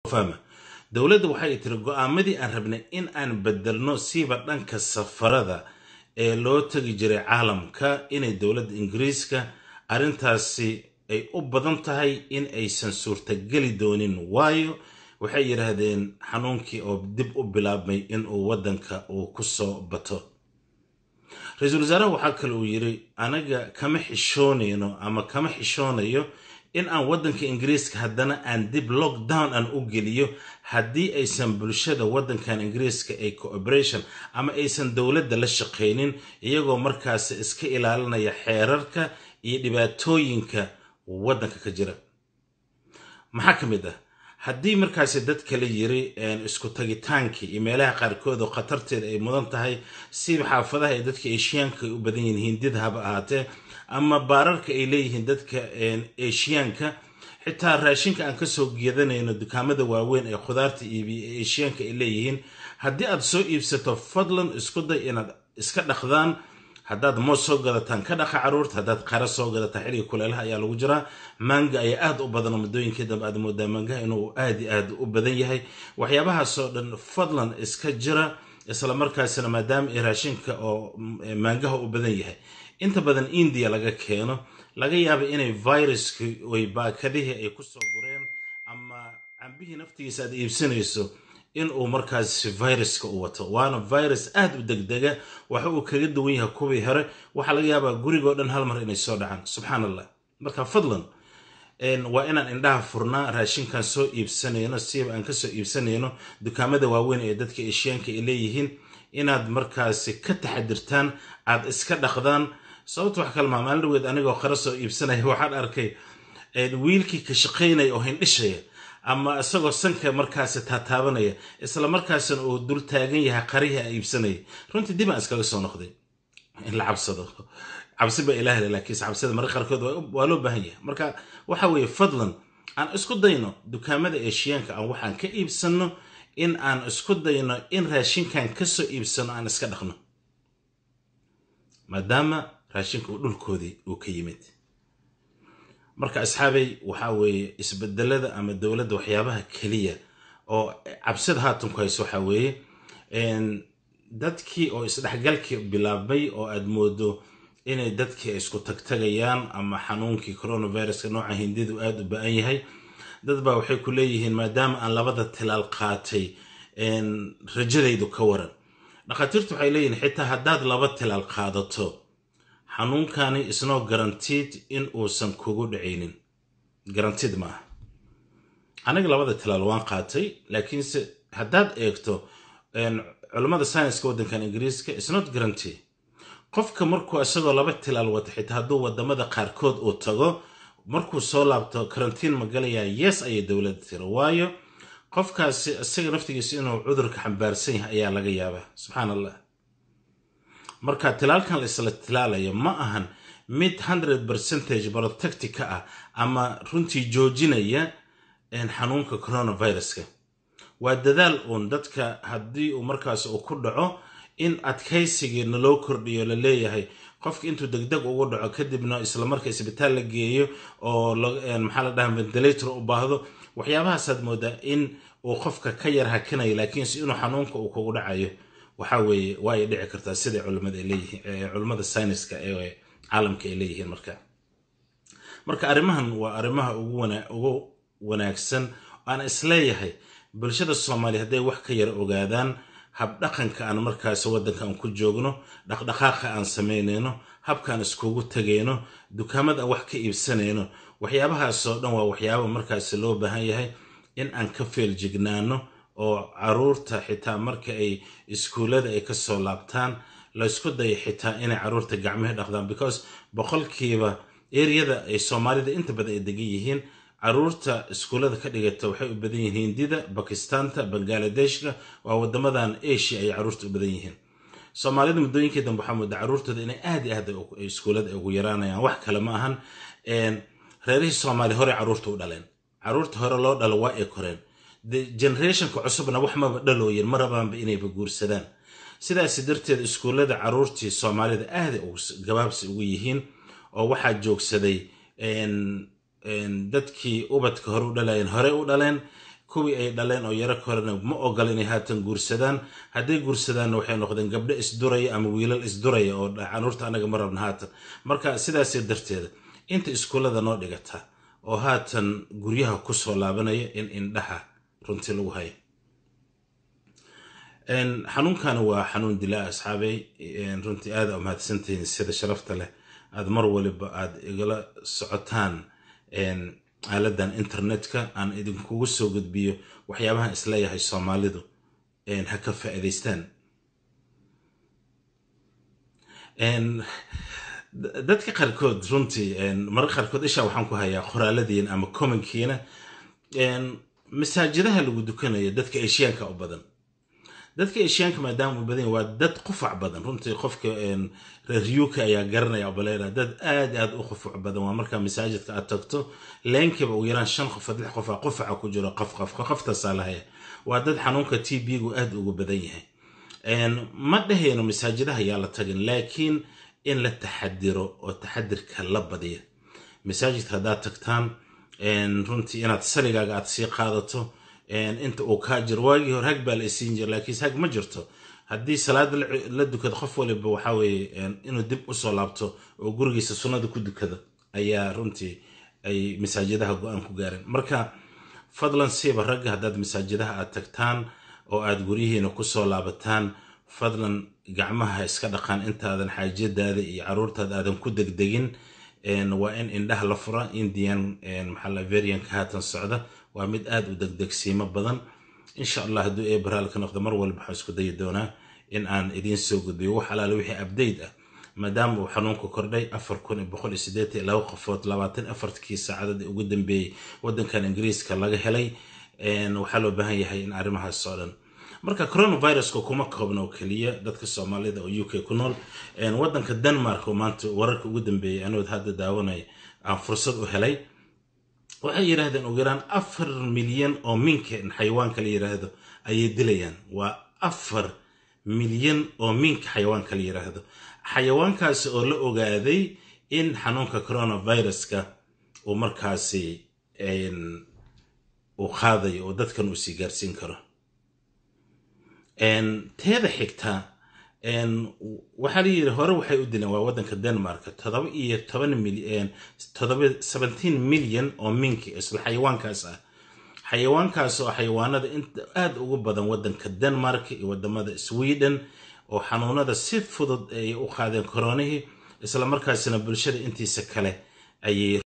fahma dowladda waxay tiri go-aamadii aan rabnay in aan bedelno siiba dhanka safarada ee loo tegi jiray caalamka inay dowladda ingiriiska arrintaasi ay u badan tahay in aysan suurtageli doonin waayo waxay yidhaahdeen xanuunkii oo dib u bilaabmay inuu waddanka uu ku soo bato ra-iisul wasaaraha waxaa kale uu yidhi anaga kama xishoonayno ama kama xishoonayo in aan waddanka ingiriiska haddana aan dib lockdown aan u geliyo haddii aysan bulshada waddankan ingiriiska ay cooperation ama aysan dowladda la shaqaynin iyagoo markaasi iska ilaalinaya xeerarka iyo dhibaatooyinka waddanka ka jira maxaa ka mid ah haddii markaasi dad kale yiri isku tagitaankii iyo meelaha qaarkood oo khatarteeda ay mudan tahay siba xaafadaha ee dadka eshiyaanka ay u badan yihiin hindida haba ahaatee ama baararka ay leeyihiin dadka eshiyaanka xitaa raashinka aan kasoo geedanayno dukaamada waaweyn ee khudaarta iibiya ee eshiyaanka ay leeyihiin haddii aad soo iibsato fadlan isku day inaad iska dhaqdaan haddaad moos soo gadataan ka dhaqa caruurta haddaad qara soo gadataan xilliga kuleelaha ayaa lagu jiraa maanga ayaa aad u badan muddooyinkii dambe aad moodaa maangaha inuu aad i aad u badan yahay waxyaabahaasoo dhan fadlan iska jira isla markaasina maadaama ay raashinka oo maangaha u badan yahay inta badan indiya laga keeno laga yaaba inay viruskii oy baakadihii ay kusoo gureen ama cambihii naftigiisa aad iibsanayso inuu markaasi viruska u wato waana virus aad u degdega waxa uu kaga duwan yahay kuwii hore waxaa laga yaabaa gurigoo dhan hal mar inay soo dhacaan subxaan allah marka fadlan waa inaan indhaha furnaa raashinkan soo iibsanayno siiba aan kasoo iibsanayno dukaamada waaweyn ee dadka eshiyaanka ay leeyihiin inaad markaasi ka taxadirtaan aad iska dhaqdaan sababta wax kalmaa maalin dhaweed anigoo qara soo iibsanaya waxaan arkay wiilkii ka shaqaynaya oo hindhishaya ama isagoo sanka markaasi taataabanaya isla markaasina uu dul taagan yahay qarihii a iibsanaya runtii dib aan iskaga soo noqday in la cabsado cabsi baa ilaahle laakiinse cabsida marka qaarkood waa loo baahan yahay marka waxa weeye fadlan aan isku dayno dukaamada eshiyaanka aan waxaan ka iibsanno in aan isku dayno in raashinkan kasoo iibsano aan iska dhaqno maadaama raashinka uu dhulkoodii uu ka yimid marka asxaabay waxaa weeye isbedelada ama dowladda waxyaabaha keliya oo cabsida haatanku hayso waxaa weeye dadkii oo isdhexgalkii bilaabmay oo aad moodo inay dadkii ay isku tagtagayaan ama xanuunkii coronaviruska nooca hindidu aad u ba-an yahay dad baa waxay ku leeyihiin maadaama aan labada tilaal qaatay rajadaydu ka waran dhakhaatiirtu waxay leeyihiin xitaa haddaad laba tilaal qaadato xanuunkani isnoo garantiid in uusan kugu dhacaynin garantiid maaha aniga labada tilaal waan qaatay laakiinse haddaad eegto culammada sayniska waddankan ingiriiska isnot garanty qofka markuu isagoo laba tilaal wata xitaa hadduu wadamada qaarkood uu tago markuu soo laabto karantiin ma galayaa yes ayay dowladda tira waayo qofkaasi isaga naftigiisa inuu cudurka xambaarsan yahay ayaa laga yaabaa subxaan allah marka tilaalkan la isla tilaalayo ma ahan mid hundred percentage protectica ah ama runtii joojinaya xanuunka coronaviruska waa dadaal uun dadka haddii uu markaas uu ku dhaco in adkaysigiina loo kordhiyo la leeyahay qofka intuu degdeg ugu dhaco kadibna isla marka isbitaal la geeyo oo maxaa la dhaha ventilator u baahdo waxyaabahaasaad moodaa in uu qofka ka yar hakanayo laakiinse inuu xanuunka uu kugu dhacayo waxa weeye waa ay dhici kartaa siday culimada ay leeyihiin culimmada sayniska ee caalamka ay leeyihiin marka marka arrimahan waa arrimaha ugu wanaagsan aan isleeyahay bulshada soomaaliya hadday wax ka yara ogaadaan habdhaqanka aan markaas waddanka aan ku joogno dhaqdhaqaaqa aan samaynayno habkaan iskugu tegayno dukaamada aan wax ka iibsanayno waxyaabahaasoo dhan waa waxyaaba markaas loo baahan yahay in aan ka feeljignaano oo caruurta xitaa marka ay iskuullada ay kasoo laabtaan laysku daya xitaa inay caruurta gacmihii dhaqdaan because boqolkiiba eriyada ay soomaalida inta badan ay degan yihiin caruurta iskuullada ka dhigata waxay u badan yihiin hindida bakistaanta bangaaladeshka waa wadamadan asia ay caruurta u badan yihiin soomaalida muddooyinkii dambe waxaa moodaa caruurtooda inay aad i aad iskuullada ay ugu yaraanayaan wax kale ma ahan reerihii soomaaliya horey caruurta u dhaleen caruurta hore loo dhalo waa ay koreen generationka cusubna wax maba dhalooyin ma rabaanba inayba guursadaan sidaas darteed iskuullada caruurtii soomaalida aaday gabaabsi ugu yihiin oo waxaa joogsaday dadkii ubadka hore u dhalayeen hore u dhaleen kuwii ay dhaleen oo yaro korena ma ogola inay haatan guursadaan hadday guursadaanna waxay noqdeen gabdho isduraya ama wiilal isduraya oo canuurta anaga ma rabna haatan marka sidaas darteeda inta iskuullada noo dhigata oo haatan guryaha kusoo laabanaya in indhaha runtii lagu hayo xanuunkani waa xanuun dilaa asxaabey runtii aada umahadsantihiin sida sharafta leh aad mar waliba aad igala socotaan aaladan internetka aan idinkugu soo gudbiyo waxyaabahan isleeyahay soomaalidu ha ka faa'iidaystaan dadka qaarkood runtii mararka qaarkood ishaa waxaan ku hayaa qoraaladiina ama commonkiina masaajidaha lagu dukanayo dadka eshiyaanka u badan dadka eshiyaanka maadaama u badan waa dad qufac badan runtii qofka reer uk ayaa garanaya balera dad aad aad u qufac badan waa markaa masaajidka aad tagto leenkiiba ugu yaraan shan qof lix qofa qufaca ku jiro qafqaf qaftasaa lahaya waa dad xanuunka t b-gu aad ugu badan yahay ma dhahayno masaajidaha yaa la tagin laakiin in la taxadiro oo taxadirka la badiya masaajidka haddaad tagtaan runtii inaad saligaaga aad sii qaadato inta uu kaa jiro waagii hore hag baa la isiin jira laakiinse hag ma jirto haddii salaada la dukado qof waliba waxa weeye inuu dib usoo laabto oo gurigiisa sunnada ku dukada ayaa runtii ay masaajidaha go-aan ku gaareen marka fadlan siiba ragga haddaad masaajidaha aad tagtaan oo aad guryihiina kusoo laabataan fadlan gacmaha iska dhaqaan intaadan xaajadaada iyo caruurtaada aadan ku degdegin waa in indhaha la fura indian maxaa varianka haatan socda waa mid aad u degdegsiimo badan insha allah hadduu ee baraal ka noqdo mar walba waxaan isku dayi doonaa in aan idiin soo gudbiyo wax alaale wixii abdayt ah maadaama uu xanuunku kordhay afar kun iyo boqol iyo siddeetan iyo laba qofood labaatan afartkii saacadadii ugu dambeeyey waddankan ingiriiska laga helay waxaa loo baahan yahay in arrimahaas oo dhan marka coronaviruska kuma koobna oo keliya dadka soomaalida oo u k ku nool waddanka denmark oo maanta wararka ugu dambeeyey anood hadda daawanay aan fursad u helay waxay yidhaahdeen ugu yaraan afar milyan oo minka xayawaanka la yidhaahdo ayay dilayaan waa afar milyan oo minka xayawaanka la yidhaahdo xayawaankaasi oo la ogaaday in xanuunka coronaviruska uu markaasi uu qaadayo oo dadkan uu sii gaarsiin karo teeda xigta waxaa la yidhi hore waxay u dileen waa waddanka denmark todoba iyo toban milyan todoba seventeen milyan oo minki isla xayawaankaas ah xayawaankaas oo xayawaanada inta aada ugu badan waddanka denmark iyo wadamada sweden oo xanuunada si fudud ay u qaadeen koronihii isla markaasina bulshada intiisa kale ayay